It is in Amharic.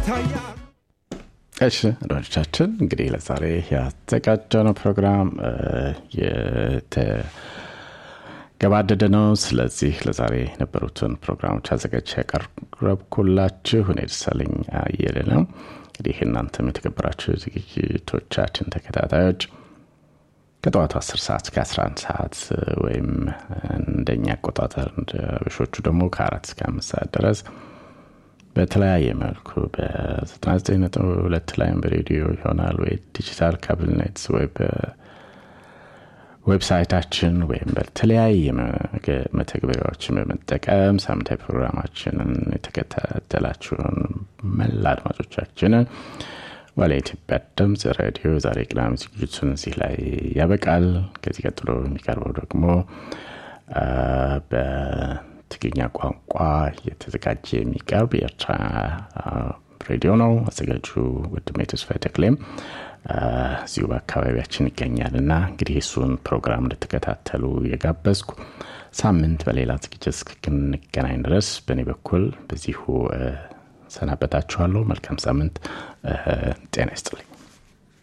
ይታያል እሺ አድማጮቻችን እንግዲህ ለዛሬ ያዘጋጀነው ፕሮግራም የተገባደደ ነው። ስለዚህ ለዛሬ የነበሩትን ፕሮግራሞች አዘጋጅ ያቀረብኩላችሁ እኔ ደሳለኝ አየለ ነው። እንግዲህ እናንተም የተከበራችሁ ዝግጅቶቻችን ተከታታዮች ከጠዋቱ 10 ሰዓት እስከ 11 ሰዓት ወይም እንደኛ አቆጣጠር እንደ አበሾቹ ደግሞ ከአራት እስከ አምስት ሰዓት ድረስ በተለያየ መልኩ በ99.2 ላይም በሬዲዮ ይሆናል ወይ ዲጂታል ካብልኔት ወይ በዌብሳይታችን ወይም በተለያየ መተግበሪያዎችን በመጠቀም ሳምንታዊ ፕሮግራማችንን የተከታተላችሁን መላ አድማጮቻችንን ዋለ ኢትዮጵያ ድምፅ ሬዲዮ ዛሬ ቅዳሜ ዝግጅቱን እዚህ ላይ ያበቃል። ከዚህ ቀጥሎ የሚቀርበው ደግሞ በትግርኛ ቋንቋ የተዘጋጀ የሚቀርብ የኤርትራ ሬዲዮ ነው። አዘጋጁ ወንድሜ ተስፋዬ ተክሌም እዚሁ በአካባቢያችን ይገኛል እና እንግዲህ እሱን ፕሮግራም እንድትከታተሉ የጋበዝኩ ሳምንት በሌላ ዝግጅት እስክንገናኝ ድረስ በእኔ በኩል በዚሁ ሰናበታችኋለሁ። መልካም ሳምንት። ጤና ይስጥልኝ።